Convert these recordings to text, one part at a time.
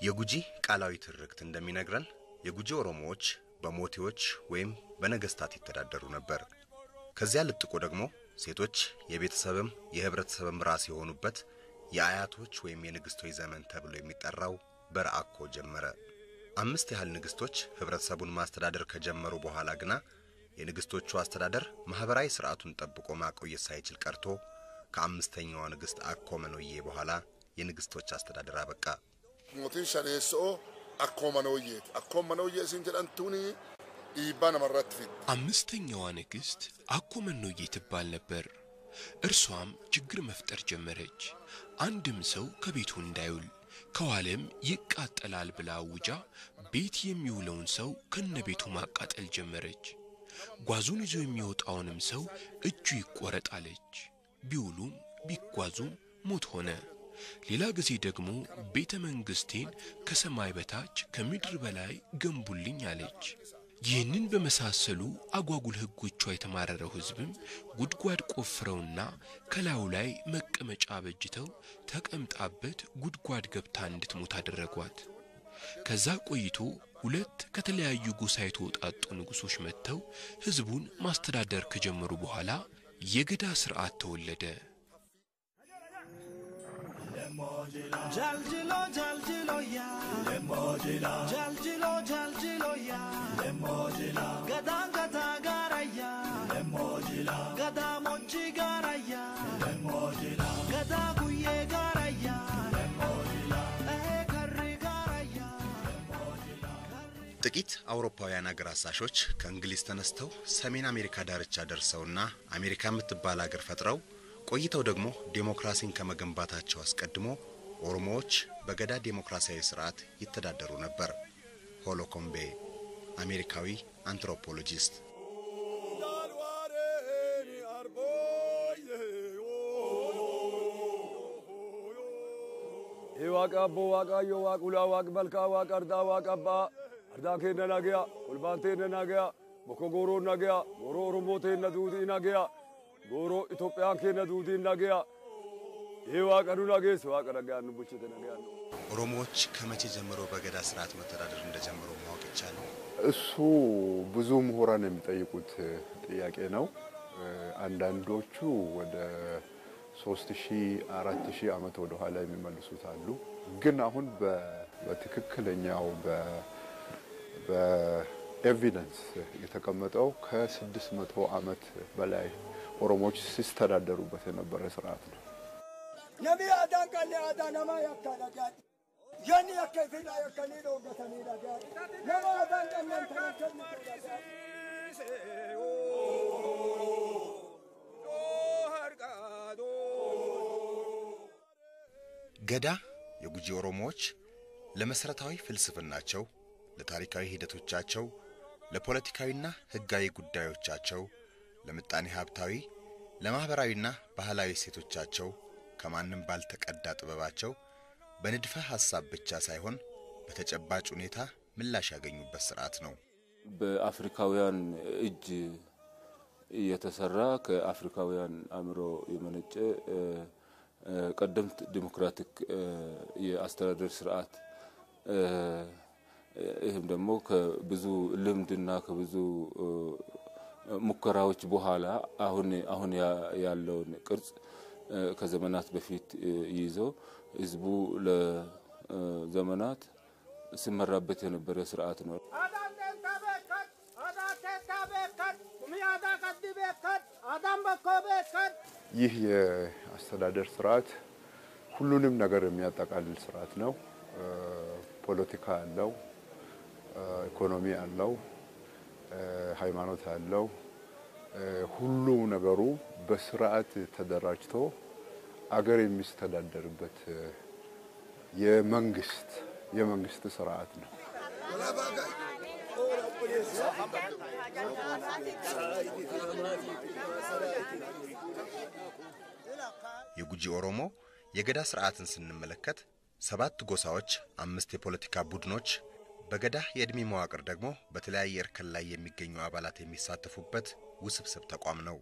የጉጂ ቃላዊ ትርክት እንደሚነግረን የጉጂ ኦሮሞዎች በሞቴዎች ወይም በነገስታት ይተዳደሩ ነበር። ከዚያ ልጥቆ ደግሞ ሴቶች የቤተሰብም የህብረተሰብም ራስ የሆኑበት የአያቶች ወይም የንግስቶች ዘመን ተብሎ የሚጠራው በረአኮ ጀመረ። አምስት ያህል ንግስቶች ህብረተሰቡን ማስተዳደር ከጀመሩ በኋላ ግና የንግስቶቹ አስተዳደር ማህበራዊ ስርዓቱን ጠብቆ ማቆየት ሳይችል ቀርቶ ከአምስተኛዋ ንግስት አኮ መኖዬ በኋላ የንግስቶች አስተዳደር አበቃ። mootiin shaneessoo akkuma manooyyeeti. Akkuma manooyyee isin jedhamtuuni dhiibbaa namarratti fiddi. አምስተኛዋ ንግሥት አኮ መኖዬ ትባል ነበር። እርሷም ችግር መፍጠር ጀመረች። አንድም ሰው ከቤቱ እንዳይውል ከዋለም ይቃጠላል ብላ አውጃ ቤት የሚውለውን ሰው ከነቤቱ ማቃጠል ጀመረች። ጓዙን ይዞ የሚወጣውንም ሰው እጁ ይቆረጣለች። ቢውሉም ቢጓዙም ሞት ሆነ። ሌላ ጊዜ ደግሞ ቤተ መንግሥቴን ከሰማይ በታች ከምድር በላይ ገንቡልኝ አለች። ይህንን በመሳሰሉ አጓጉል ሕጎቿ የተማረረው ሕዝብም ጉድጓድ ቆፍረውና ከላዩ ላይ መቀመጫ በጅተው ተቀምጣበት ጉድጓድ ገብታ እንድትሞት አደረጓት። ከዛ ቆይቶ ሁለት ከተለያዩ ጎሳ የተውጣጡ ንጉሶች መጥተው ሕዝቡን ማስተዳደር ከጀመሩ በኋላ የገዳ ሥርዓት ተወለደ። Jaljilo jaljilo ya Lemojila Jaljilo jaljilo ya Lemojila Gadang gada gara ya Lemojila Gada mochi gara ya Lemojila Gada guye gara ya Lemojila Eh karri gara ya ጥቂት አውሮፓውያን አገር አሳሾች ከእንግሊዝ ተነስተው ሰሜን አሜሪካ ዳርቻ ደርሰውና አሜሪካ የምትባል አገር ፈጥረው ቆይተው ደግሞ ዴሞክራሲን ከመገንባታቸው አስቀድሞ ኦሮሞዎች በገዳ ዴሞክራሲያዊ ስርዓት ይተዳደሩ ነበር። ሆሎኮምቤ አሜሪካዊ አንትሮፖሎጂስት Ee waaqa abboo waaqayyo waaqa ulaa waaqa malkaa waaqa ardaa waaqa abbaa ardaa keenna nagaya olbaan teenna nagaya bokko gooroo nagaya gooroo oromoo teenna duutii nagaya gooroo Itoophiyaan keenna duutii nagaya ee waaqa nu nageesse waaqa nagayaan nu bulchite nagayaan nu. ኦሮሞዎች ከመቼ ጀምሮ በገዳ ስርዓት መተዳደር እንደጀመሩ ማወቅ ይቻላል? እሱ ብዙ ምሁራን የሚጠይቁት ጥያቄ ነው። አንዳንዶቹ ወደ ሶስት ሺህ አራት ሺህ ዓመት ወደ ኋላ የሚመልሱት አሉ። ግን አሁን በ- በትክክለኛው በ- በኤቪደንስ የተቀመጠው ከስድስት መቶ ዓመት በላይ ኦሮሞዎች ሲስተዳደሩበት የነበረ ስርዓት ነው። Nami aadaan qallee aadaa namaa yakkaa dhagaadhi. Yanni akka ifidha yakkanii dhooggatanii dhagaadhi. Nama aadaan qabnan kana kennitu dhagaadhi. ገዳ የጉጂ ኦሮሞዎች ለመሰረታዊ ፍልስፍናቸው፣ ለታሪካዊ ሂደቶቻቸው፣ ለፖለቲካዊና ሕጋዊ ጉዳዮቻቸው፣ ለምጣኔ ሀብታዊ፣ ለማኅበራዊና ባህላዊ እሴቶቻቸው ከማንም ባልተቀዳ ጥበባቸው በንድፈ ሐሳብ ብቻ ሳይሆን በተጨባጭ ሁኔታ ምላሽ ያገኙበት ስርዓት ነው። በአፍሪካውያን እጅ የተሰራ ከአፍሪካውያን አእምሮ የመነጨ እ፣ እ፣ ቀደምት ዲሞክራቲክ እ፣ የአስተዳደር ስርዓት እ፣ ይህም ደግሞ ከብዙ ልምድና ከብዙ እ፣ ሙከራዎች በኋላ አሁን አሁን ያ- ያለውን ቅርጽ እ፣ ከዘመናት በፊት እ፣ ይዞ ህዝቡ ለዘመናት ሲመራበት የነበረ ስርዓት ነው። Aadaan teentaa beekan, aadaan teentaa beekan, kumii aadaa qabdi beekan, aadaan bakkoo beekan. ይህ የአስተዳደር ስርዓት ሁሉንም ነገር የሚያጠቃልል ስርዓት ነው። እ፣ ፖለቲካ አለው፣ እ፣ ኢኮኖሚ አለው፣ እ፣ ሃይማኖት አለው። እ፣ ሁሉ ነገሩ በስርዓት ተደራጅቶ አገር የሚስተዳደርበት እ፣ የመንግስት የመንግስት ስርዓት ነው። የጉጂ ኦሮሞ የገዳ ስርዓትን ስንመለከት ሰባት ጎሳዎች፣ አምስት የፖለቲካ ቡድኖች፣ በገዳ የዕድሜ መዋቅር ደግሞ በተለያየ እርከን ላይ የሚገኙ አባላት የሚሳተፉበት ውስብስብ ተቋም ነው።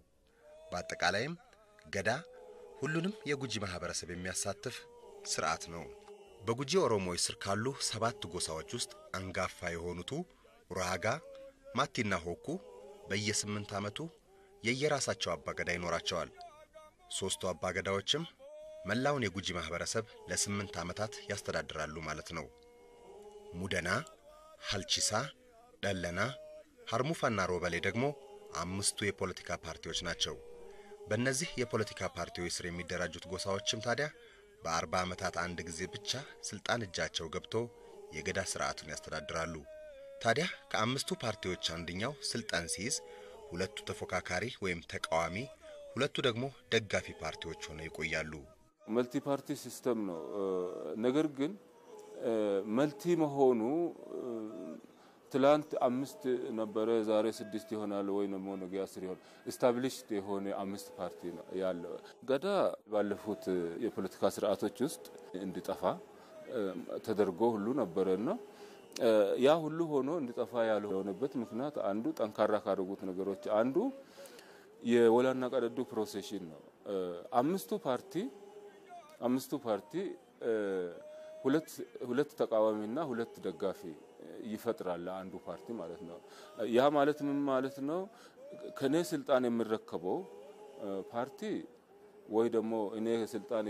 በአጠቃላይም ገዳ ሁሉንም የጉጂ ማህበረሰብ የሚያሳትፍ ስርዓት ነው። በጉጂ ኦሮሞዎች ስር ካሉ ሰባት ጎሳዎች ውስጥ አንጋፋ የሆኑቱ ኡራጋ፣ ማቲና ሆኩ በየስምንት ዓመቱ የየራሳቸው አባገዳ ይኖራቸዋል። ሦስቱ አባገዳዎችም መላውን የጉጂ ማኅበረሰብ ለስምንት ዓመታት ያስተዳድራሉ ማለት ነው። ሙደና፣ ሀልቺሳ፣ ደለና፣ ሀርሙፋና ሮበሌ ደግሞ አምስቱ የፖለቲካ ፓርቲዎች ናቸው። በእነዚህ የፖለቲካ ፓርቲዎች ስር የሚደራጁት ጎሳዎችም ታዲያ በአርባ ዓመታት አንድ ጊዜ ብቻ ስልጣን እጃቸው ገብቶ የገዳ ስርዓቱን ያስተዳድራሉ። ታዲያ ከአምስቱ ፓርቲዎች አንደኛው ስልጣን ሲይዝ ሁለቱ ተፎካካሪ ወይም ተቃዋሚ፣ ሁለቱ ደግሞ ደጋፊ ፓርቲዎች ሆነው ይቆያሉ። መልቲ ፓርቲ ሲስተም ነው። ነገር ግን መልቲ መሆኑ ትላንት አምስት ነበረ፣ ዛሬ ስድስት ይሆናል ወይ ደግሞ ነገ አስር ይሆናል። ስታብሊሽድ የሆነ አምስት ፓርቲ ነው ያለው። ገዳ ባለፉት የፖለቲካ ስርዓቶች ውስጥ እንዲጠፋ ተደርጎ ሁሉ ነበረና ያ ሁሉ ሆኖ እንዲጠፋ ያልሆነበት ምክንያት አንዱ ጠንካራ ካደረጉት ነገሮች አንዱ የወላና ቀደዱ ፕሮሴሽን ነው። አምስቱ ፓርቲ አምስቱ ፓርቲ ሁለት ሁለት ተቃዋሚና ሁለት ደጋፊ ይፈጥራል አንዱ ፓርቲ ማለት ነው። ያ ማለት ምን ማለት ነው? ከኔ ስልጣን የምረከበው ፓርቲ ወይ ደግሞ እኔ ስልጣን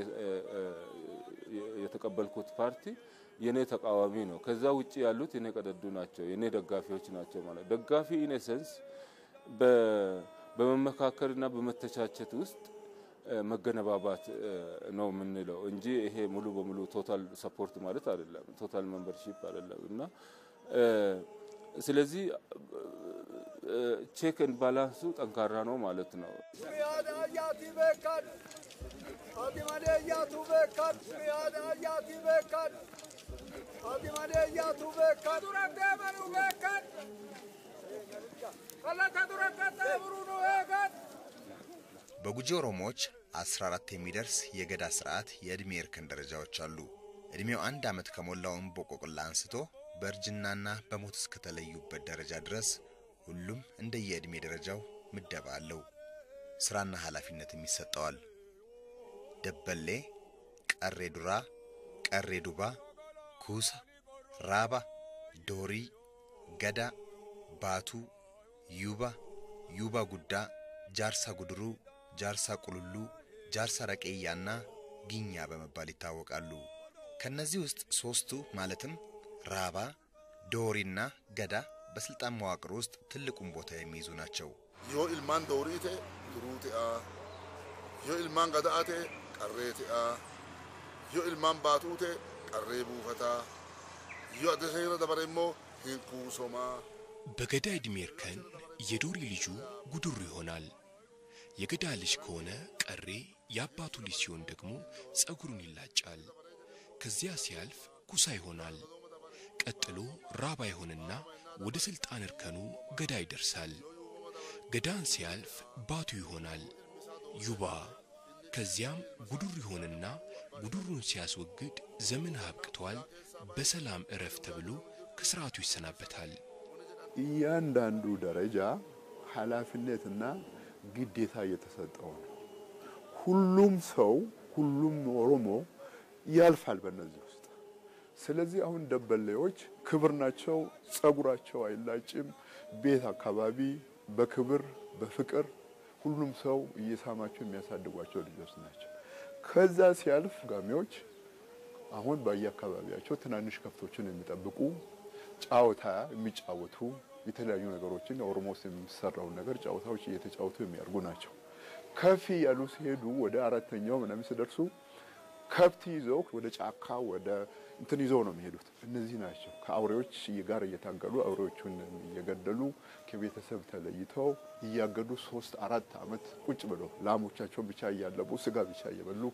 የተቀበልኩት ፓርቲ የኔ ተቃዋሚ ነው። ከዛ ውጭ ያሉት የኔ ቀደዱ ናቸው፣ የኔ ደጋፊዎች ናቸው ማለት ደጋፊ ኢኔሰንስ በመመካከርና በመተቻቸት ውስጥ መገነባባት ነው የምንለው እንጂ ይሄ ሙሉ በሙሉ ቶታል ሰፖርት ማለት አይደለም፣ ቶታል ሜምበርሺፕ አይደለም። እና ስለዚህ ቼክ ኤንድ ባላንሱ ጠንካራ ነው ማለት ነው። በጉጂ ኦሮሞዎች 14 የሚደርስ የገዳ ስርዓት የዕድሜ እርከን ደረጃዎች አሉ። ዕድሜው አንድ ዓመት ከሞላው እምቦቆቅላ አንስቶ በእርጅናና በሞት እስከተለዩበት ደረጃ ድረስ ሁሉም እንደየዕድሜ ደረጃው ምደባ አለው። ሥራና ኃላፊነትም ይሰጠዋል። ደበሌ፣ ቀሬ ዱራ፣ ቀሬ ዱባ፣ ኩሳ፣ ራባ፣ ዶሪ፣ ገዳ፣ ባቱ፣ ዩባ፣ ዩባ ጉዳ፣ ጃርሳ ጉድሩ፣ ጃርሳ ቁልሉ፣ ጃርሳ ረቄያና ጊኛ በመባል ይታወቃሉ። ከነዚህ ውስጥ ሶስቱ ማለትም ራባ፣ ዶሪና ገዳ በስልጣን መዋቅር ውስጥ ትልቁን ቦታ የሚይዙ ናቸው። yoo ilmaan doorii ta'e duruu ta'a yoo ilmaan gadaa ta'e qarree ta'a yoo ilmaan baatuu ta'e qarree buufataa yoo adda seera dabare immoo hin kuusomaa በገዳ ዕድሜ እርከን የዶሪ ልጁ ጉድሩ ይሆናል። የገዳ ልጅ ከሆነ ቀሬ፣ የአባቱ ልጅ ሲሆን ደግሞ ጸጉሩን ይላጫል። ከዚያ ሲያልፍ ኩሳ ይሆናል። ቀጥሎ ራባ ይሆንና ወደ ስልጣን እርከኑ ገዳ ይደርሳል። ገዳን ሲያልፍ ባቱ ይሆናል፣ ዩባ። ከዚያም ጉዱር ይሆንና ጉዱሩን ሲያስወግድ ዘመን አብቅቷል፣ በሰላም እረፍ ተብሎ ከስርዓቱ ይሰናበታል። እያንዳንዱ ደረጃ ኃላፊነትና ግዴታ እየተሰጠው ነው። ሁሉም ሰው ሁሉም ኦሮሞ ያልፋል በእነዚህ ውስጥ። ስለዚህ አሁን ደበሌዎች ክብር ናቸው። ጸጉራቸው አይላጭም። ቤት አካባቢ በክብር በፍቅር ሁሉም ሰው እየሳማቸው የሚያሳድጓቸው ልጆች ናቸው። ከዛ ሲያልፍ ጋሚዎች አሁን በየአካባቢያቸው ትናንሽ ከብቶችን የሚጠብቁ ጫወታ የሚጫወቱ የተለያዩ ነገሮችን ኦሮሞ ውስጥ የሚሰራውን ነገር ጨዋታዎች እየተጫወቱ የሚያርጉ ናቸው። ከፍ ያሉ ሲሄዱ ወደ አራተኛው ምናምን ሲደርሱ ከብት ይዘው ወደ ጫካ ወደ እንትን ይዘው ነው የሚሄዱት። እነዚህ ናቸው ከአውሬዎች ጋር እየታገሉ አውሬዎቹን እየገደሉ ከቤተሰብ ተለይተው እያገዱ ሶስት አራት ዓመት ቁጭ ብለው ላሞቻቸውን ብቻ እያለቡ ስጋ ብቻ እየበሉ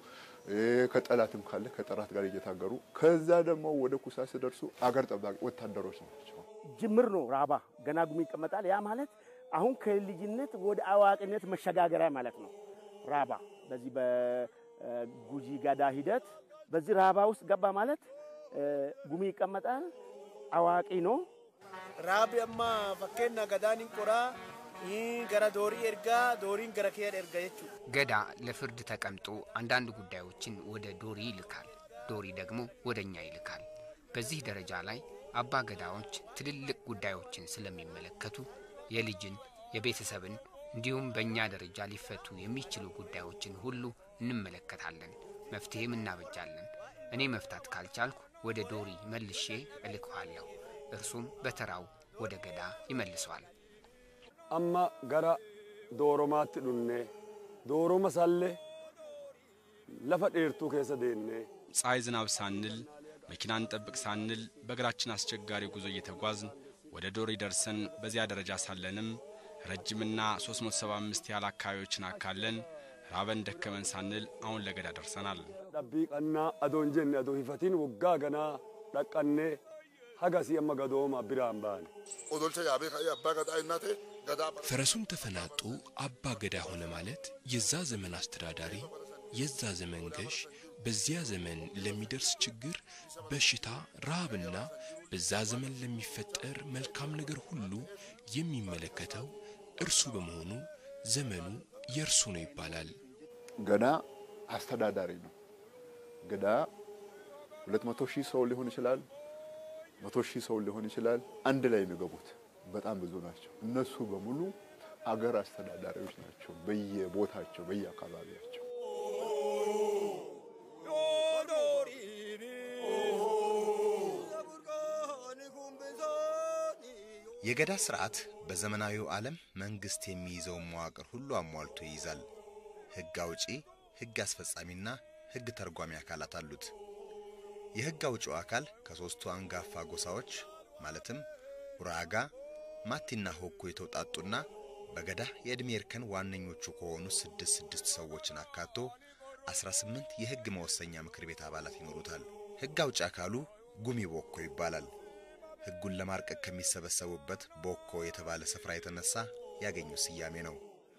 ከጠላትም ካለ ከጠላት ጋር እየታገሩ ከዛ ደግሞ ወደ ኩሳ ሲደርሱ አገር ጠባቂ ወታደሮች ናቸው። ጅምር ነው። ራባ ገና ጉሚ ይቀመጣል። ያ ማለት አሁን ከልጅነት ወደ አዋቂነት መሸጋገሪያ ማለት ነው። ራባ በዚህ በጉጂ ገዳ ሂደት በዚህ ራባ ውስጥ ገባ ማለት ጉሚ ይቀመጣል። አዋቂ ነው። Raabi amma fakkeenya gadaan hin qoraa gara doorii ergaa dooriin gara kee erga jechuudha. ገዳ ለፍርድ ተቀምጦ አንዳንድ ጉዳዮችን ወደ ዶሪ ይልካል። ዶሪ ደግሞ ወደ እኛ ይልካል። በዚህ ደረጃ ላይ አባ ገዳዎች ትልልቅ ጉዳዮችን ስለሚመለከቱ የልጅን፣ የቤተሰብን እንዲሁም በእኛ ደረጃ ሊፈቱ የሚችሉ ጉዳዮችን ሁሉ እንመለከታለን፣ መፍትሄም እናበጃለን። እኔ መፍታት ካልቻልኩ ወደ ዶሪ መልሼ እልከዋለሁ። እርሱም በተራው ወደ ገዳ ይመልሰዋል። amma gara dooromaatti dhunne dooroma sallee lafa dheertuu keessa deemnee ፀሐይ ዝናብ ሳንል መኪና እንጠብቅ ሳንል በእግራችን አስቸጋሪ ጉዞ እየተጓዝን ወደ ዶሪ ደርሰን በዚያ ደረጃ ሳለንም ረጅምና 375 ያህል አካባቢዎችን አካለን ራበን ደከመን ሳንል አሁን ለገዳ ደርሰናል። dhabbii qannaa adoon jenne adoo hifatiin waggaa ganaa dhaqqannee hagasii amma gadooma biraan baane. odolcha yaabee ka'ee abbaa gadaa innaa ta'e gadaa ፈረሱን ተፈናጦ አባ ገዳ ሆነ ማለት የዛ ዘመን አስተዳዳሪ፣ የዛ ዘመን ገዥ፣ በዚያ ዘመን ለሚደርስ ችግር፣ በሽታ፣ ረሃብና በዛ ዘመን ለሚፈጠር መልካም ነገር ሁሉ የሚመለከተው እርሱ በመሆኑ ዘመኑ የእርሱ ነው ይባላል። ገዳ አስተዳዳሪ ነው። ገዳ ሁለት መቶ ሺህ ሰው ሊሆን ይችላል፣ መቶ ሺህ ሰው ሊሆን ይችላል። አንድ ላይ የሚገቡት በጣም ብዙ ናቸው። እነሱ በሙሉ አገር አስተዳዳሪዎች ናቸው፣ በየቦታቸው በየአካባቢያቸው። የገዳ ስርዓት በዘመናዊው ዓለም መንግስት የሚይዘውን መዋቅር ሁሉ አሟልቶ ይይዛል። ህግ አውጪ፣ ህግ አስፈጻሚና ህግ ተርጓሚ አካላት አሉት። የህግ አውጪው አካል ከሦስቱ አንጋፋ ጎሳዎች ማለትም ኡራጋ፣ ማቲና ሆኮ የተውጣጡና በገዳ የዕድሜ እርከን ዋነኞቹ ከሆኑ ስድስት ስድስት ሰዎችን አካቶ 18 የህግ መወሰኛ ምክር ቤት አባላት ይኖሩታል። ህግ አውጪ አካሉ ጉሚ ቦኮ ይባላል። ህጉን ለማርቀቅ ከሚሰበሰቡበት ቦኮ የተባለ ስፍራ የተነሳ ያገኙት ስያሜ ነው።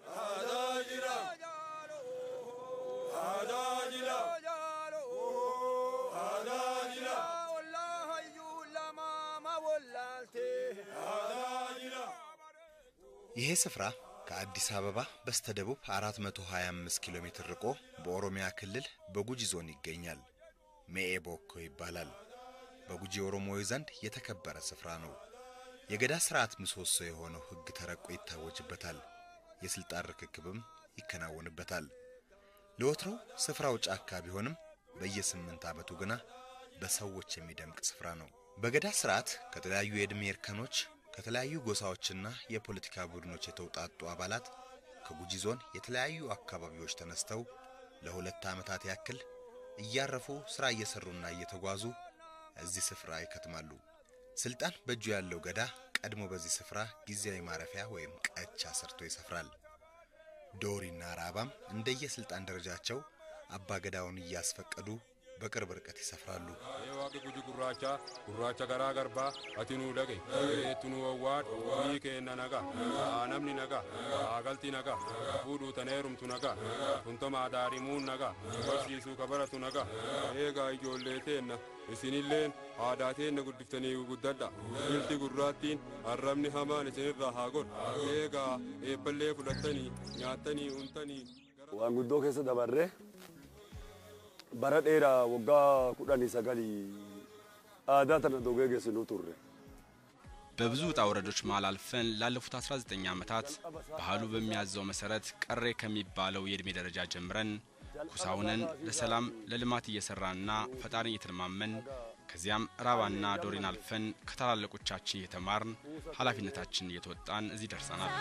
ይሄ ስፍራ ከአዲስ አበባ በስተደቡብ 425 ኪሎ ሜትር ርቆ በኦሮሚያ ክልል በጉጂ ዞን ይገኛል። ሜኤ ቦኮ ይባላል። በጉጂ ኦሮሞዊ ዘንድ የተከበረ ስፍራ ነው። የገዳ ስርዓት ምሰሶ የሆነው ህግ ተረቆ ይታወጅበታል። የስልጣን ርክክብም ይከናወንበታል። ለወትሮው ስፍራው ጫካ ቢሆንም በየስምንት ዓመቱ ግና በሰዎች የሚደምቅ ስፍራ ነው። በገዳ ስርዓት ከተለያዩ የዕድሜ እርከኖች ከተለያዩ ጎሳዎችና የፖለቲካ ቡድኖች የተውጣጡ አባላት ከጉጂ ዞን የተለያዩ አካባቢዎች ተነስተው ለሁለት ዓመታት ያክል እያረፉ ሥራ እየሰሩና እየተጓዙ እዚህ ስፍራ ይከትማሉ። ስልጣን በእጁ ያለው ገዳ ቀድሞ በዚህ ስፍራ ጊዜያዊ ማረፊያ ወይም ቀቻ ሰርቶ ይሰፍራል። ዶሪና ራባም እንደየስልጣን ደረጃቸው አባ ገዳውን እያስፈቀዱ በቅርብ ርቀት ይሰፍራሉ። ዋቅ ጉጂ ጉራቻ ጉራቻ ገራ ገርባ አቲኑ ደቄ ቱኑ ወዋድ ኒ ኬና ነጋ ነምኒ ነጋ አገልቲ ነጋ ፉዱ ተኔሩምቱ ነጋ ቱንተማ ዳሪሙን ነጋ በርሲሱ ከበረቱ ነጋ ኤጋ ijoolleeteenna isinilleen aadaateenna guddiftanii guddadha ilti gurraattiin arrabni hamaan isinirraa haa godhu eegaa eebballee fudhattanii nyaattanii untanii waan guddoo keessa dabarree bara dheeraa waggaa kudhanii sagalii aadaa tana dogee geessinuu turre. በብዙ ውጣ ውረዶች መሃል አልፈን ላለፉት 19 ዓመታት ባህሉ በሚያዘው መሰረት ቀሬ ከሚባለው የዕድሜ ደረጃ ጀምረን ኩሳውነን ለሰላም ለልማት እየሰራንና ፈጣሪን እየተለማመን ከዚያም ራባና ዶሪን አልፈን ከታላላቆቻችን እየተማርን ኃላፊነታችንን እየተወጣን እዚህ ደርሰናል።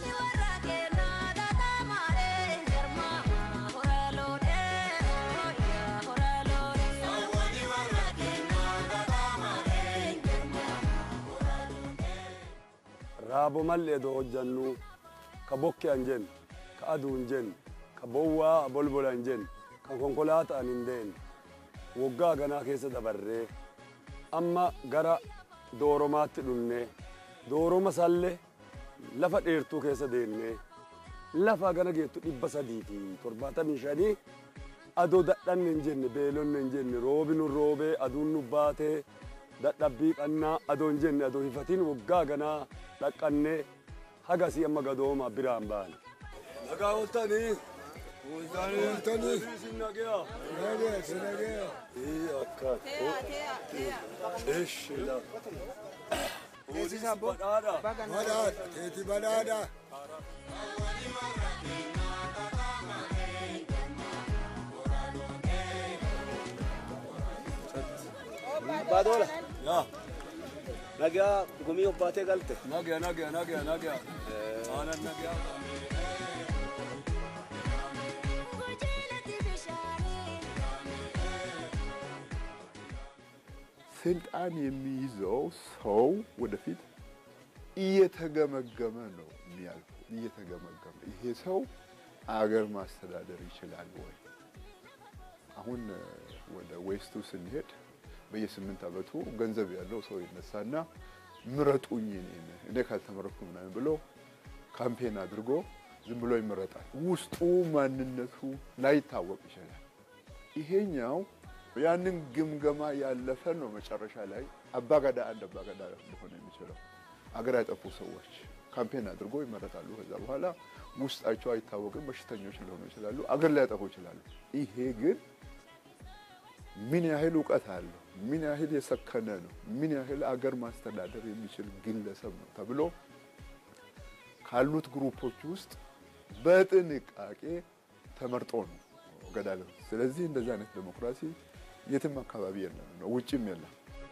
raabo mallee doo hojjannu ka bokke an jennu ka aduu hin jennu ka bowwaa bolbola hin jennu ka konkolaataan hin deemne waggaa ganaa keessa dabarree amma gara dooromaatti dhufnee dooroma sallee lafa dheertuu keessa deemnee lafa gana geettu dhibba sadii fi torbaatamii shanii adoo dadhanne hin jenne beelonne hin jenne roobi nu roobee aduun nu baatee dadhabbii qannaa adoo hin jenne adoo hifatiin waggaa ganaa dhaqqannee hagasii amma gadooma biraan baane. Nagaa ooltanii Bultanii sinagea. Sinagea, sinagea. Ee akka. Eshi la. Teessisa badhaadha. Badhaadha. Teeti badhaadha. Baadola. Yaa. Nagaa gumii obbaatee galte. Nagaa, nagaa, nagaa, nagaa. Aanan nagaa. ስልጣን የሚይዘው ሰው ወደፊት እየተገመገመ ነው የሚያልፈው። እየተገመገመ ይሄ ሰው አገር ማስተዳደር ይችላል ወይ? አሁን ወደ ዌስቱ ስንሄድ በየስምንት ዓመቱ ገንዘብ ያለው ሰው ይነሳና ምረጡኝ እኔን እኔ ካልተመረኩ ምናምን ብሎ ካምፔን አድርጎ ዝም ብሎ ይመረጣል። ውስጡ ማንነቱ ላይታወቅ ይችላል። ይሄኛው ያንን ግምገማ ያለፈ ነው። መጨረሻ ላይ አባገዳ አንድ አባገዳ ሊሆን የሚችለው አገር ያጠፉ ሰዎች ካምፔን አድርጎ ይመረጣሉ። ከዛ በኋላ ውስጣቸው አይታወቅም፣ በሽተኞች ሊሆኑ ይችላሉ፣ አገር ሊያጠፉ ይችላሉ። ይሄ ግን ምን ያህል እውቀት አለው፣ ምን ያህል የሰከነ ነው፣ ምን ያህል አገር ማስተዳደር የሚችል ግለሰብ ነው ተብሎ ካሉት ግሩፖች ውስጥ በጥንቃቄ ተመርጦ ነው ገዳ። ስለዚህ እንደዚህ አይነት ዴሞክራሲ የትም አካባቢ የለም ነው፣ ውጭም የለም።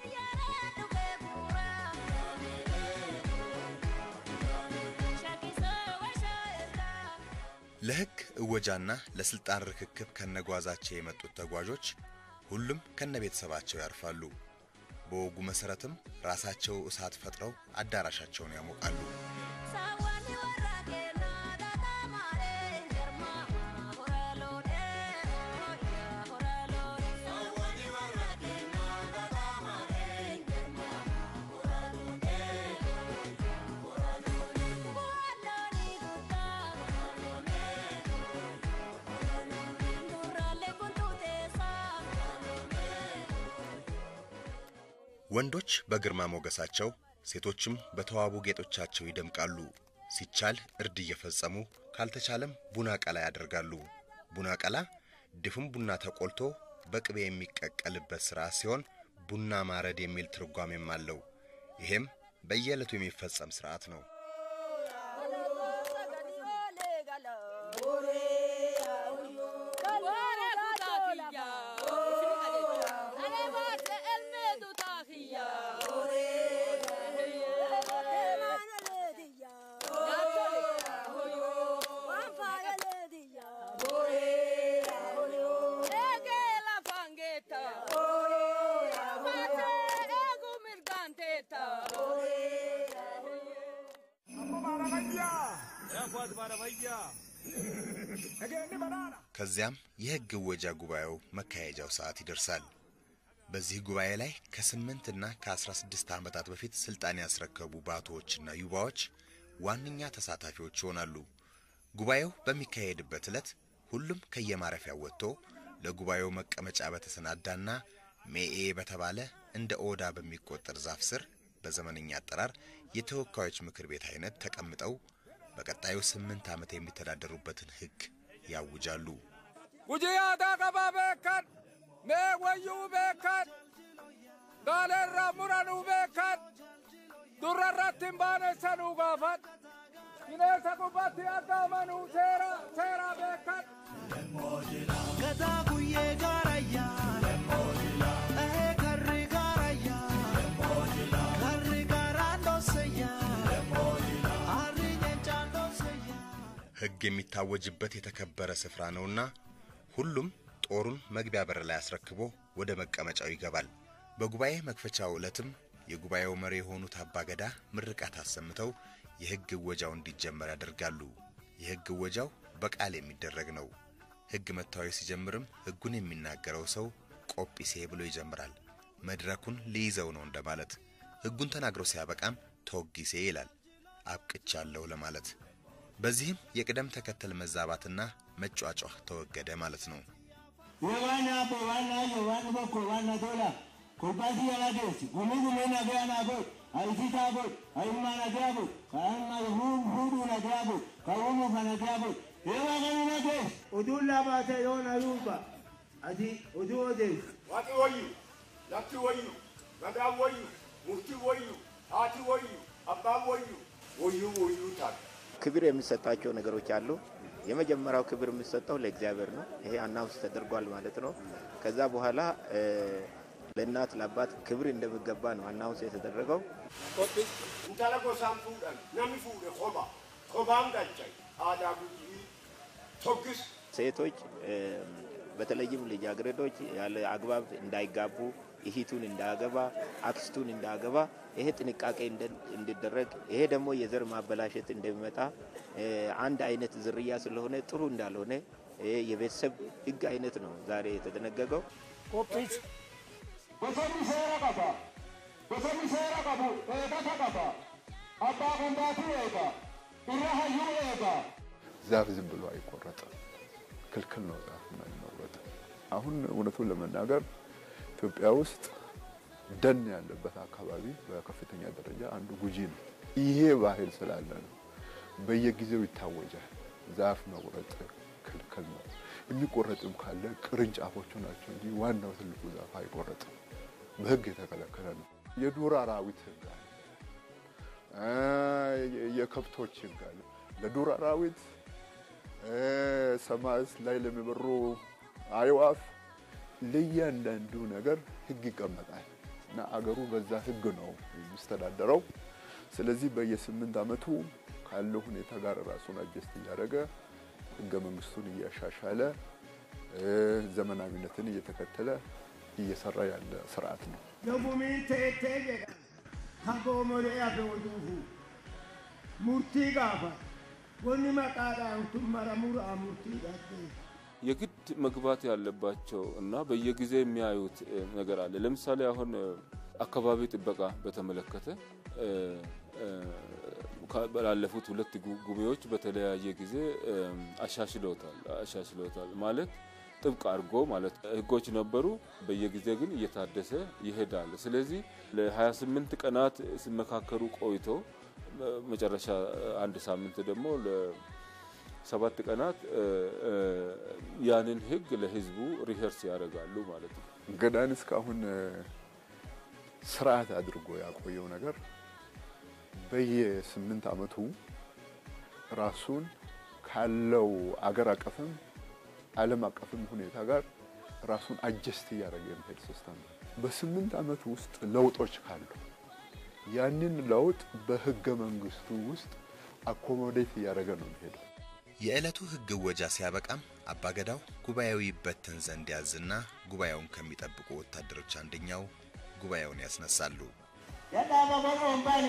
ለሕግ እወጃና ለስልጣን ርክክብ ከነጓዛቸው የመጡት ተጓዦች ሁሉም ከነ ቤተሰባቸው ያርፋሉ። በወጉ መሰረትም ራሳቸው እሳት ፈጥረው አዳራሻቸውን ያሞቃሉ። ወንዶች በግርማ ሞገሳቸው፣ ሴቶችም በተዋቡ ጌጦቻቸው ይደምቃሉ። ሲቻል እርድ እየፈጸሙ ካልተቻለም ቡና ቀላ ያደርጋሉ። ቡና ቀላ ድፍን ቡና ተቆልቶ በቅቤ የሚቀቀልበት ሥርዓት ሲሆን ቡና ማረድ የሚል ትርጓሜም አለው። ይሄም በየዕለቱ የሚፈጸም ሥርዓት ነው። ከዚያም የሕግ እወጃ ጉባኤው መካሄጃው ሰዓት ይደርሳል። በዚህ ጉባኤ ላይ ከስምንት እና ከአስራ ስድስት ዓመታት በፊት ስልጣን ያስረከቡ ባቶዎችና ዩባዎች ዋነኛ ተሳታፊዎች ይሆናሉ። ጉባኤው በሚካሄድበት ዕለት ሁሉም ከየማረፊያው ወጥቶ ለጉባኤው መቀመጫ በተሰናዳና ሜኤ በተባለ እንደ ኦዳ በሚቆጠር ዛፍ ስር በዘመነኛ አጠራር የተወካዮች ምክር ቤት አይነት ተቀምጠው በቀጣዩ ስምንት ዓመት የሚተዳደሩበትን ሕግ ያውጃሉ። ጉጂያታ ቀባ ቤከን ሜ ወዩ ቤከን ጋሌራ ሙረኑ ቤከን ዱረረትን ባነሰኑ ጋፈን ቢኔንሰ ጉባቲ አጋመኑ ሴራ ሴራ ቤከን Gadaa guyyee gaarayyaa. Ehee karri gaarayyaa. Karri gaaraan dhooseyyaa. Harri nyeenchaan dhooseyyaa. ሕግ የሚታወጅበት የተከበረ ስፍራ ነውና ሁሉም ጦሩን መግቢያ በር ላይ አስረክቦ ወደ መቀመጫው ይገባል። በጉባኤ መክፈቻው ዕለትም የጉባኤው መሪ የሆኑት አባገዳ ምርቃት አሰምተው የሕግ እወጃው እንዲጀመር ያደርጋሉ። የሕግ እወጃው በቃል የሚደረግ ነው። ሕግ መታወጅ ሲጀምርም ሕጉን የሚናገረው ሰው ቆጲሴ ብሎ ይጀምራል። መድረኩን ሊይዘው ነው እንደማለት። ሕጉን ተናግሮ ሲያበቃም ተወጊሴ ይላል፣ አብቅቻለሁ ለማለት። በዚህም የቅደም ተከተል መዛባትና መጯጯህ ተወገደ ማለት ነው። የዋና አቦ ዋና ዮ ዋን በኮ ዋና ቶላ ኮባሲ ያላደስ ጉሚ ጉሚ ነገያ ናቦ አይሲታ ቦ አይማ ነገያ ቦ ከአማ ሁም ሁዱ ነገያ ቦ ከውሙ ከነገያ ቦ yoo waaqani nagees oduun laabaate yoon aduuba ati oduu odeessu Waaqi wayyu, lafti wayyu, gadaan wayyu, murtii wayyu, haati wayyu, abbaan wayyu, ወዩ ወዩ ታል ክብር የሚሰጣቸው ነገሮች አሉ። የመጀመሪያው ክብር የሚሰጠው ለእግዚአብሔር ነው። ይሄ አናውንስ ተደርጓል ማለት ነው። ከዛ በኋላ እ፣ ለእናት ለአባት ክብር እንደሚገባ ነው አናውንስ የተደረገው። ቆጲ እንታለ ጎሳን ፉደን ነሚ ፉደ ኮባ ኮባን ዳቻይ አዳ ጉጂ ቶግስ ሴቶች እ፣ በተለይም ልጃገረዶች ያለ አግባብ እንዳይጋቡ እህቱን እንዳያገባ አክስቱን እንዳያገባ ይሄ ጥንቃቄ እንደ- እንዲደረግ ይሄ ደግሞ የዘር ማበላሸት እንደሚመጣ እ፣ አንድ አይነት ዝርያ ስለሆነ ጥሩ እንዳልሆነ ይሄ የቤተሰብ ሕግ አይነት ነው ዛሬ የተደነገገው። qophiis bosonni seera qaba bosonni seera qabu eegata qaba abbaa qondaatuu eega irra hayyuu eega ዛፍ ዝም ብሎ አይቆረጥም። ክልክል ነው ዛፍ መቆረጥ። አሁን እውነቱን ለመናገር ኢትዮጵያ ውስጥ ደን ያለበት አካባቢ በከፍተኛ ደረጃ አንዱ ጉጂ ነው። ይሄ ባህል ስላለ ነው በየጊዜው ይታወጃል። ዛፍ መቁረጥ ክልክል ነው። የሚቆረጥም ካለ ቅርንጫፎቹ ናቸው እንጂ ዋናው ትልቁ ዛፍ አይቆረጥም። በሕግ የተከለከለ ነው። የዱር አራዊት ሕግ አለ። አ፣ የ- የከብቶች ሕግ አለ። ለዱር አራዊት እ፣ ሰማይ ላይ ለሚበሩ አዕዋፍ ለእያንዳንዱ ነገር ሕግ ይቀመጣል እና አገሩ በዛ ሕግ ነው የሚስተዳደረው። ስለዚህ በየስምንት ዓመቱ ካለው ሁኔታ ጋር ራሱን አጀስት እያደረገ ሕገ መንግስቱን እያሻሻለ እ፣ ዘመናዊነትን እየተከተለ እየሰራ ያለ ስርዓት ነው። Yogumiin teettee jedha hagoomolee hafe oduufu murtii gaafa wanni maqaadhaan tun maramuraa murtii dhaabee የግድ መግባት ያለባቸው እና በየጊዜ የሚያዩት እ, ነገር አለ። ለምሳሌ አሁን እ, አካባቢ ጥበቃ በተመለከተ እ, እ, ካ- ባለፉት ሁለት ጉ- ጉባኤዎች በተለያየ ጊዜ እ, አሻሽለውታል አሻሽለውታል ማለት ጥብቅ አድርጎ ማለት ህጎች ነበሩ። በየጊዜ ግን እየታደሰ ይሄዳል። ስለዚህ ለ28 ቀናት ሲመካከሩ ቆይቶ እ፣ መጨረሻ አንድ ሳምንት ደግሞ ሰባት ቀናት እ፣ እ፣ ያንን ህግ ለህዝቡ ሪሄርስ ያደርጋሉ ማለት ነው። ገዳን እስካሁን እ፣ ስርዓት አድርጎ ያቆየው ነገር በየስምንት ዓመቱ ራሱን ካለው አገር አቀፍም ዓለም አቀፍም ሁኔታ ጋር ራሱን አጀስት እያደረገ የሚሄድ ሲስተም ነው። በስምንት ዓመት ውስጥ ለውጦች ካሉ ያንን ለውጥ በህገ መንግስቱ ውስጥ አኮሞዴት እያደረገ ነው የሚሄደው። የዕለቱ ሕግ እወጃ ሲያበቃም አባገዳው ጉባኤው ይበተን ዘንድ ያዝና ጉባኤውን ከሚጠብቁ ወታደሮች አንደኛው ጉባኤውን ያስነሳሉ። Yadhaaba boruun baane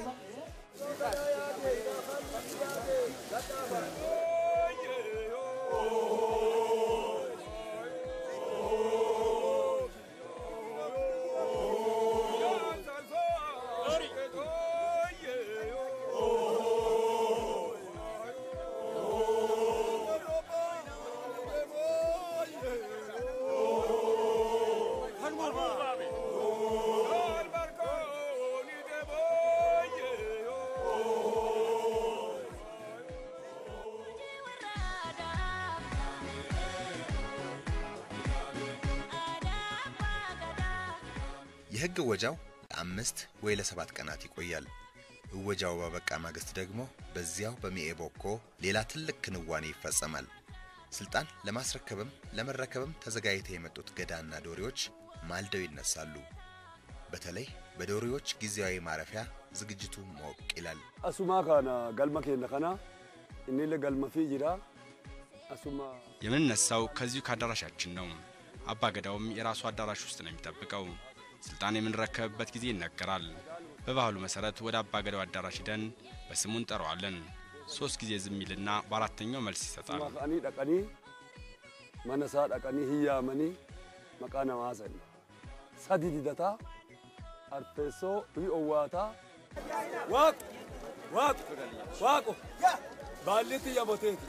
የሕግ እወጃው ለአምስት ወይ ለሰባት ቀናት ይቆያል። እወጃው ባበቃ ማግስት ደግሞ በዚያው በሚኤቦኮ ሌላ ትልቅ ክንዋኔ ይፈጸማል። ስልጣን ለማስረከብም ለመረከብም ተዘጋጅተው የመጡት ገዳና ዶሪዎች ማልደው ይነሳሉ። በተለይ በዶሪዎች ጊዜያዊ ማረፊያ ዝግጅቱ ሞቅ ይላል። Asuma kana galma keenya kana inni illee galma fi jira. Asuma የምንነሳው ከዚሁ ከአዳራሻችን ነው። አባ ገዳውም የራሱ አዳራሽ ውስጥ ነው የሚጠብቀው። ስልጣን የምንረከብበት ጊዜ ይነገራል። በባህሉ መሰረት ወደ አባ ገዳው አዳራሽ ሂደን በስሙ እንጠራዋለን። ሶስት ጊዜ ዝም ይልና በአራተኛው መልስ ይሰጣል። asuma ka'anii dhaqanii mana isaa dhaqanii hiyyaamanii maqaa namaa haasa'ani. Sadi didataa arfeessoo fi owwaataa waaqu waaqu waaqu baalli xiyya boteeti.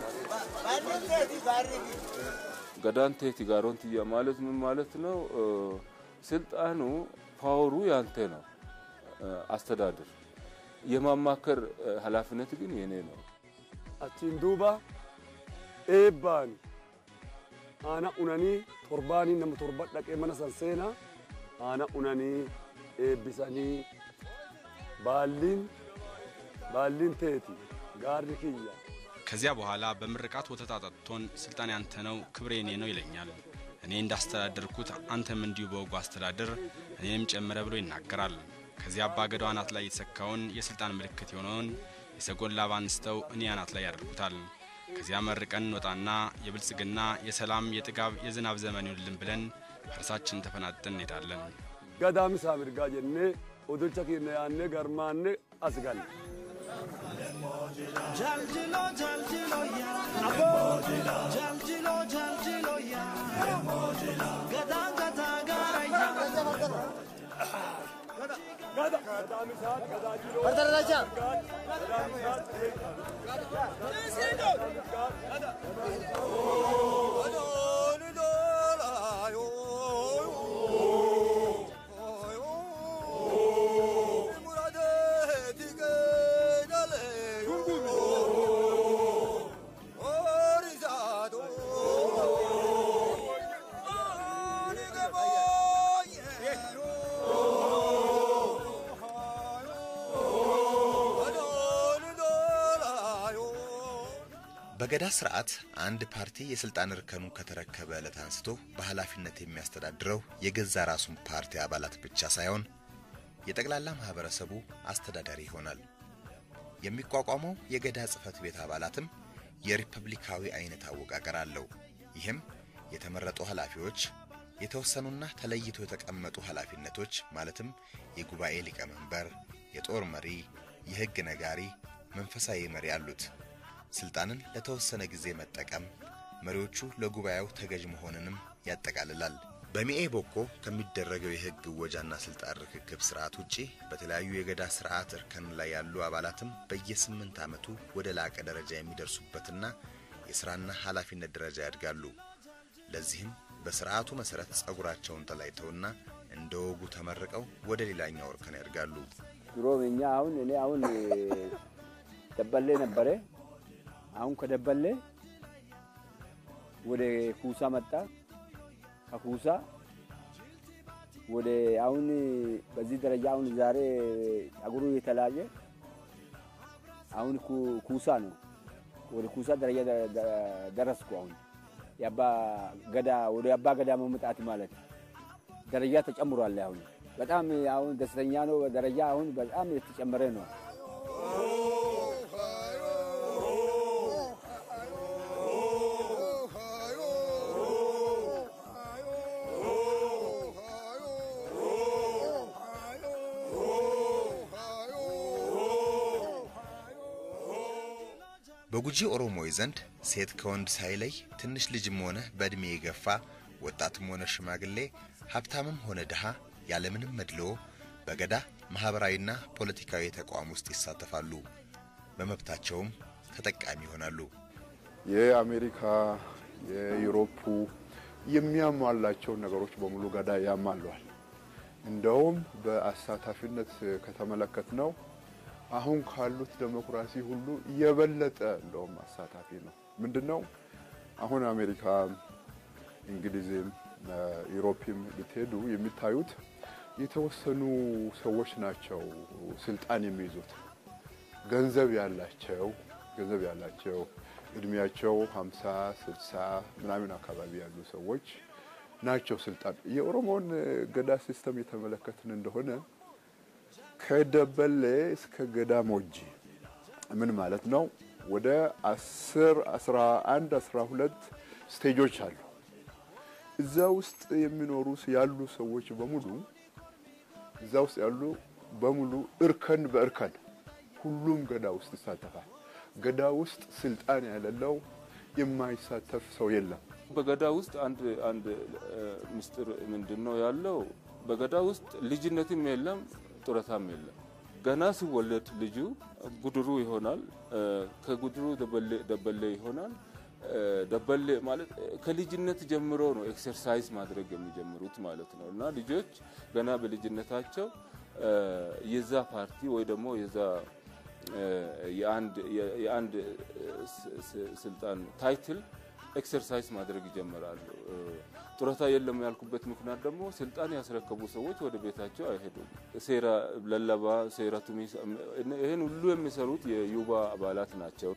ገዳን ቴቲ ጋሮን ትያ ማለት ምን ማለት ነው? እ፣ ስልጣኑ ፓወሩ ያንተ ነው። እ፣ አስተዳደር የማማከር እ፣ ኃላፊነት ግን የኔ ነው። Achiin duuba eebbaan aana unanii torbaanii nama torba dhaqee mana san seenaa aana unanii eebbisanii baalliin baalliin teeti gaarri kiyya ከዚያ በኋላ በምርቃት ወተት አጠጥቶን ስልጣን ያንተ ነው ክብሬ እኔ ነው ይለኛል። እኔ እንዳስተዳደርኩት አንተም እንዲሁ በወጉ አስተዳደር እኔንም ጨምረ ብሎ ይናገራል። ከዚያ አባ ገዳው አናት ላይ የተሰካውን የስልጣን ምልክት የሆነውን የሰጎን ላባ አንስተው እኔ አናት ላይ ያደርጉታል። ከዚያ መርቀን እንወጣና የብልጽግና የሰላም የጥጋብ የዝናብ ዘመን ይሁንልን ብለን እርሳችን ተፈናጠን እንሄዳለን። ገዳም isaa mirgaa jennee odolcha keenya yaannee garmaannee as galle. Jaljilo jaljilo ya Abo Jaljilo jaljilo ya Gada gada gara ya Gada gada misal gada jilo Bardaraja በገዳ ስርዓት አንድ ፓርቲ የስልጣን እርከኑ ከተረከበ ዕለት አንስቶ በኃላፊነት የሚያስተዳድረው የገዛ ራሱን ፓርቲ አባላት ብቻ ሳይሆን የጠቅላላ ማህበረሰቡ አስተዳዳሪ ይሆናል። የሚቋቋመው የገዳ ጽህፈት ቤት አባላትም የሪፐብሊካዊ አይነት አወቃቀር አለው። ይህም የተመረጡ ኃላፊዎች፣ የተወሰኑና ተለይተው የተቀመጡ ኃላፊነቶች ማለትም የጉባኤ ሊቀመንበር፣ የጦር መሪ፣ የህግ ነጋሪ፣ መንፈሳዊ መሪ አሉት። ስልጣንን ለተወሰነ ጊዜ መጠቀም መሪዎቹ ለጉባኤው ተገዥ መሆንንም ያጠቃልላል። በሚኤ ቦኮ ከሚደረገው የህግ እወጃና ስልጣን ርክክብ ስርዓት ውጪ በተለያዩ የገዳ ስርዓት እርከን ላይ ያሉ አባላትም በየስምንት ዓመቱ ወደ ላቀ ደረጃ የሚደርሱበትና የስራና ኃላፊነት ደረጃ ያድጋሉ። ለዚህም በስርዓቱ መሰረት ጸጉራቸውን ተላይተውና እንደ ወጉ ተመርቀው ወደ ሌላኛው እርከን ያድጋሉ። ድሮ እኛ አሁን እኔ አሁን ደበሌ ነበረ። አሁን ከደበሌ ወደ ኩሳ መጣ። ከኩሳ ወደ አሁን በዚህ ደረጃ አሁን ዛሬ ጸጉሩ የተለያየ አሁን ኩሳ ነው። ወደ ኩሳ ደረጃ ደረስኩ። አሁን የአባ ገዳ ወደ አባ ገዳ መምጣት ማለት ደረጃ ተጨምሯል። አሁን በጣም አሁን ደስተኛ ነው። ደረጃ አሁን በጣም የተጨመረ ነው። በጉጂ ኦሮሞዎች ዘንድ ሴት ከወንድ ሳይለይ ትንሽ ልጅም ሆነ በዕድሜ የገፋ ወጣትም ሆነ ሽማግሌ፣ ሀብታምም ሆነ ድሃ ያለምንም መድልዎ በገዳ ማህበራዊና ፖለቲካዊ ተቋም ውስጥ ይሳተፋሉ። በመብታቸውም ተጠቃሚ ይሆናሉ። የአሜሪካ የዩሮፑ የሚያሟላቸውን ነገሮች በሙሉ ገዳ ያሟሏል። እንደውም በአሳታፊነት ከተመለከት ነው አሁን ካሉት ዴሞክራሲ ሁሉ የበለጠ እንደውም አሳታፊ ነው። ምንድን ነው አሁን አሜሪካ፣ እንግሊዝም፣ ዩሮፕም ብትሄዱ የሚታዩት የተወሰኑ ሰዎች ናቸው ስልጣን የሚይዙት። ገንዘብ ያላቸው ገንዘብ ያላቸው እድሜያቸው ሀምሳ ስልሳ ምናምን አካባቢ ያሉ ሰዎች ናቸው ስልጣን። የኦሮሞን ገዳ ሲስተም የተመለከትን እንደሆነ ከደበሌ እስከ ገዳ ሞጂ ምን ማለት ነው? ወደ አስር አስራ አንድ አስራ ሁለት ስቴጆች አሉ። እዛ ውስጥ የሚኖሩ ያሉ ሰዎች በሙሉ እዛ ውስጥ ያሉ በሙሉ እርከን በእርከን ሁሉም ገዳ ውስጥ ይሳተፋል። ገዳ ውስጥ ስልጣን ያለለው የማይሳተፍ ሰው የለም። በገዳ ውስጥ አንድ አንድ ምስጢር ምንድን ነው ያለው? በገዳ ውስጥ ልጅነትም የለም ጡረታም የለም። ገና ሲወለድ ልጁ ጉድሩ ይሆናል። ከጉድሩ ደበሌ ይሆናል። ደበሌ ማለት ከልጅነት ጀምሮ ነው ኤክሰርሳይዝ ማድረግ የሚጀምሩት ማለት ነው። እና ልጆች ገና በልጅነታቸው የዛ ፓርቲ ወይ ደግሞ የዛ የአንድ የአንድ ስልጣን ታይትል ኤክሰርሳይዝ ማድረግ ይጀምራሉ። ጡረታ የለም ያልኩበት ምክንያት ደግሞ ስልጣን ያስረከቡ ሰዎች ወደ ቤታቸው አይሄዱም። ሴራ ለለባ፣ ሴራ ቱሚስ ይህን ሁሉ የሚሰሩት የዩባ አባላት ናቸው።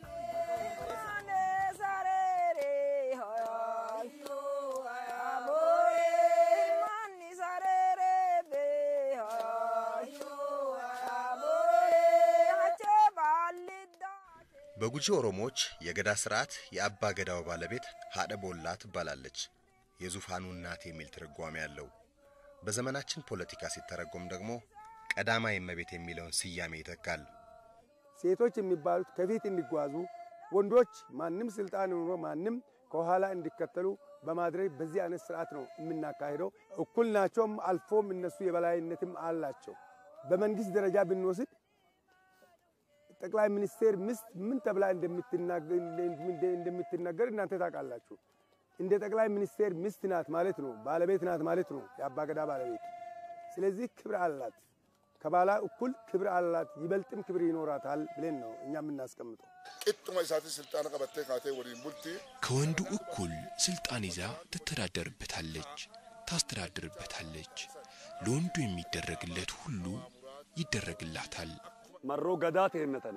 በጉጂ ኦሮሞዎች የገዳ ስርዓት የአባ ገዳው ባለቤት ሀደ ቦላ ትባላለች። የዙፋኑ እናት የሚል ትርጓሜ ያለው። በዘመናችን ፖለቲካ ሲተረጎም ደግሞ ቀዳማዊ እመቤት የሚለውን ስያሜ ይተካል። ሴቶች የሚባሉት ከፊት እንዲጓዙ፣ ወንዶች ማንም ስልጣን ኖሮ ማንም ከኋላ እንዲከተሉ በማድረግ በዚህ አይነት ስርዓት ነው የምናካሄደው። እኩል ናቸውም፣ አልፎም እነሱ የበላይነትም አላቸው። በመንግስት ደረጃ ብንወስድ ጠቅላይ ሚኒስቴር ሚስት ምን ተብላ እንደምትነገር እናንተ ታውቃላችሁ። እንደ ጠቅላይ ሚኒስቴር ሚስት ናት ማለት ነው፣ ባለቤት ናት ማለት ነው፣ የአባገዳ ባለቤት። ስለዚህ ክብር አላት፣ ከባላ እኩል ክብር አላት፣ ይበልጥም ክብር ይኖራታል ብለን ነው እኛ የምናስቀምጠው። ቅጡማ ኢሳት ስልጣን ቀበቴ ካቴ ወዲን ቡልቲ ከወንዱ እኩል ስልጣን ይዛ ትተዳደርበታለች፣ ታስተዳድርበታለች። ለወንዱ የሚደረግለት ሁሉ ይደረግላታል። መሮ ገዳ ተነተነ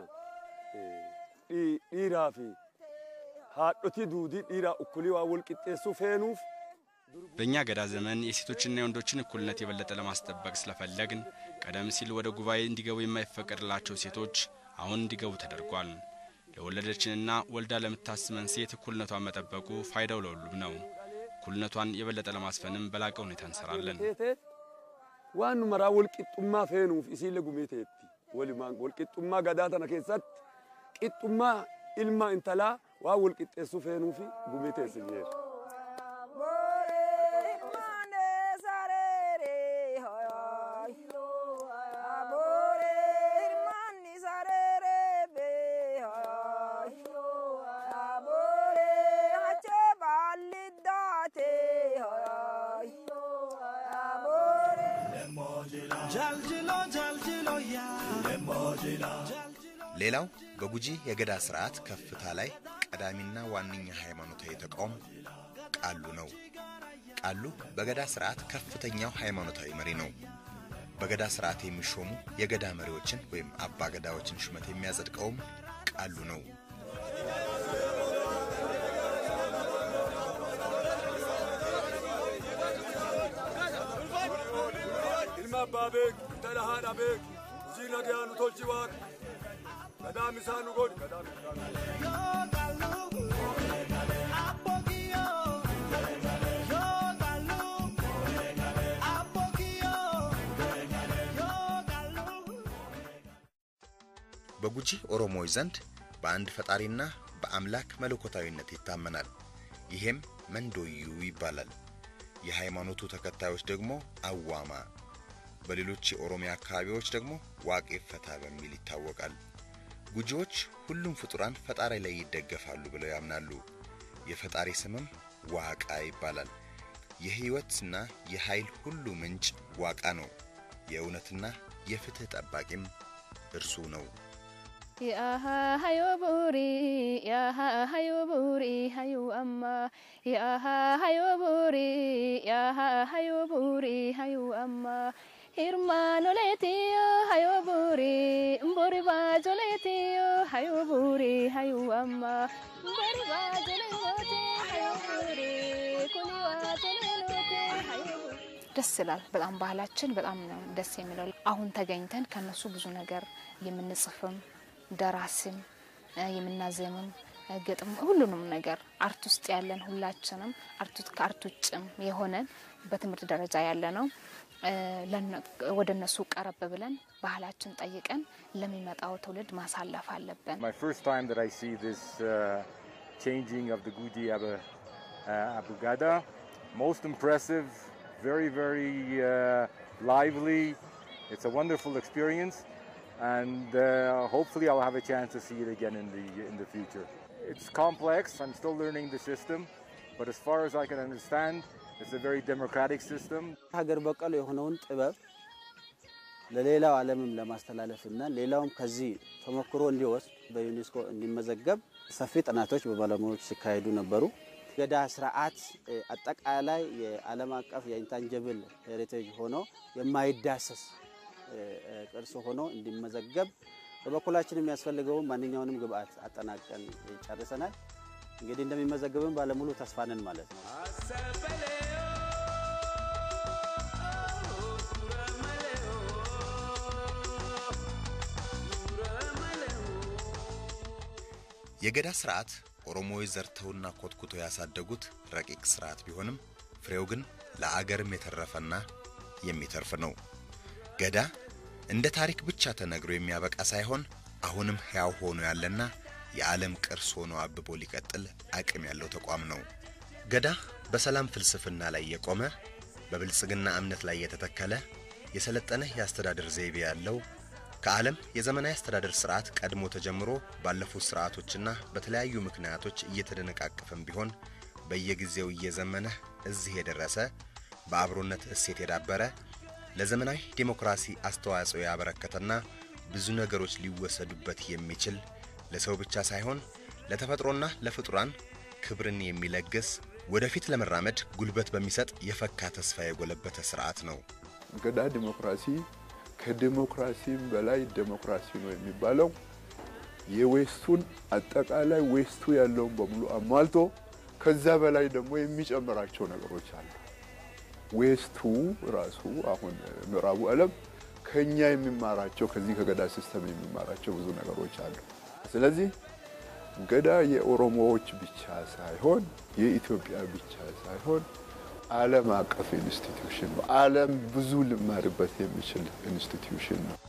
ዲራ ፊ haadhoti duudii dhiiraa ukkulii waa wal qixxeessuu feenuuf በእኛ ገዳ ዘመን የሴቶችና የወንዶችን እኩልነት የበለጠ ለማስጠበቅ ስለፈለግን ቀደም ሲል ወደ ጉባኤ እንዲገቡ የማይፈቀድላቸው ሴቶች አሁን እንዲገቡ ተደርጓል። ለወለደችንና ወልዳ ለምታስመን ሴት እኩልነቷን መጠበቁ ፋይዳው ለሁሉም ነው። እኩልነቷን የበለጠ ለማስፈንም በላቀ ሁኔታ እንሰራለን። waan maraa wal qixxummaa feenuuf isiillee gumeeteetti walumaan wal qixxummaa gadaa tana keessatti qixxummaa ilma intalaa waa wal qixxeessuu feenuufi gumeeteessi jeera. ሌላው በጉጂ የገዳ ስርዓት ከፍታ ላይ ቀዳሚና ዋነኛ ሃይማኖታዊ ተቋም ቃሉ ነው። ቃሉ በገዳ ስርዓት ከፍተኛው ሃይማኖታዊ መሪ ነው። በገዳ ስርዓት የሚሾሙ የገዳ መሪዎችን ወይም አባ ገዳዎችን ሹመት የሚያጸድቀውም ቃሉ ነው። ilma abbaa beek intala haadha beek hojii nagaa nu tolchi waaqa gadaam isaa nu godhi gadaam በጉጂ ኦሮሞዎች ዘንድ በአንድ ፈጣሪና በአምላክ መለኮታዊነት ይታመናል። ይሄም መንዶዩ ይባላል። የሃይማኖቱ ተከታዮች ደግሞ አዋማ፣ በሌሎች የኦሮሚያ አካባቢዎች ደግሞ ዋቄ ፈታ በሚል ይታወቃል። ጉጂዎች ሁሉም ፍጡራን ፈጣሪ ላይ ይደገፋሉ ብለው ያምናሉ። የፈጣሪ ስምም ዋቃ ይባላል። የህይወትና የኃይል ሁሉ ምንጭ ዋቃ ነው። የእውነትና የፍትህ ጠባቂም እርሱ ነው። Yaha hayo buri, yaha hayo buri, hayo amma. Yaha hayo buri, yaha hayo buri, hayo amma. Hirmano letiyo hayo buri, mbori bajo letiyo hayo buri, hayo amma. Mbori bajo lelote hayo buri, kuni wajo lelote hayo buri. ደስ ይላል። በጣም ባህላችን በጣም ነው ደስ የሚለው። አሁን ተገኝተን ከነሱ ብዙ ነገር የምንጽፍም ደራሲም የምናዜምም ግጥም ሁሉንም ነገር አርት ውስጥ ያለን ሁላችንም አርቱት ከአርት ውጭም የሆነን በትምህርት ደረጃ ያለ ነው ወደ እነሱ ቀረብ ብለን ባህላችን ጠይቀን ለሚመጣው ትውልድ ማሳለፍ አለብን። My first time that I see this uh, changing of the Guji Abu, uh, Abugada, most impressive, very, very uh, lively. It's a wonderful experience and uh, hopefully I'll have a chance to see it again in the in the future. It's complex. I'm still learning the system, but as far as I can understand, it's a very democratic system. ሀገር በቀል የሆነውን ጥበብ ለሌላው ዓለምም ለማስተላለፍ እና ሌላውም ከዚህ ተሞክሮ እንዲወስድ በዩኔስኮ እንዲመዘገብ ሰፊ ጥናቶች በባለሙያዎች ሲካሄዱ ነበሩ። ገዳ ስርዓት አጠቃላይ የዓለም አቀፍ የኢንታንጀብል ሄሪቴጅ ሆኖ የማይዳሰስ ቅርስ ሆኖ እንዲመዘገብ በበኩላችን የሚያስፈልገውን ማንኛውንም ግብአት አጠናቀን ጨርሰናል። እንግዲህ እንደሚመዘገብም ባለሙሉ ተስፋ ነን ማለት ነው። የገዳ ስርዓት ኦሮሞዎች ዘርተውና ኮትኩተው ያሳደጉት ረቂቅ ስርዓት ቢሆንም ፍሬው ግን ለአገርም የተረፈና የሚተርፍ ነው። ገዳ እንደ ታሪክ ብቻ ተነግሮ የሚያበቃ ሳይሆን አሁንም ሕያው ሆኖ ያለና የዓለም ቅርስ ሆኖ አብቦ ሊቀጥል አቅም ያለው ተቋም ነው። ገዳ በሰላም ፍልስፍና ላይ የቆመ በብልጽግና እምነት ላይ የተተከለ የሰለጠነ የአስተዳደር ዘይቤ ያለው ከዓለም የዘመናዊ አስተዳደር ስርዓት ቀድሞ ተጀምሮ ባለፉት ስርዓቶችና በተለያዩ ምክንያቶች እየተደነቃቀፈም ቢሆን በየጊዜው እየዘመነ እዚህ የደረሰ በአብሮነት እሴት የዳበረ ለዘመናዊ ዴሞክራሲ አስተዋጽኦ ያበረከተና ብዙ ነገሮች ሊወሰዱበት የሚችል ለሰው ብቻ ሳይሆን ለተፈጥሮና ለፍጡራን ክብርን የሚለግስ ወደፊት ለመራመድ ጉልበት በሚሰጥ የፈካ ተስፋ የጎለበተ ስርዓት ነው። ገዳ ዲሞክራሲ ከዲሞክራሲም በላይ ዴሞክራሲ ነው የሚባለው የዌስቱን አጠቃላይ ዌስቱ ያለውን በሙሉ አሟልቶ ከዛ በላይ ደግሞ የሚጨምራቸው ነገሮች አሉ። ዌስቱ ራሱ አሁን ምዕራቡ ዓለም ከኛ የሚማራቸው ከዚህ ከገዳ ሲስተም የሚማራቸው ብዙ ነገሮች አሉ። ስለዚህ ገዳ የኦሮሞዎች ብቻ ሳይሆን የኢትዮጵያ ብቻ ሳይሆን ዓለም አቀፍ ኢንስቲትዩሽን ነው። ዓለም ብዙ ልማርበት የሚችል ኢንስቲትዩሽን ነው።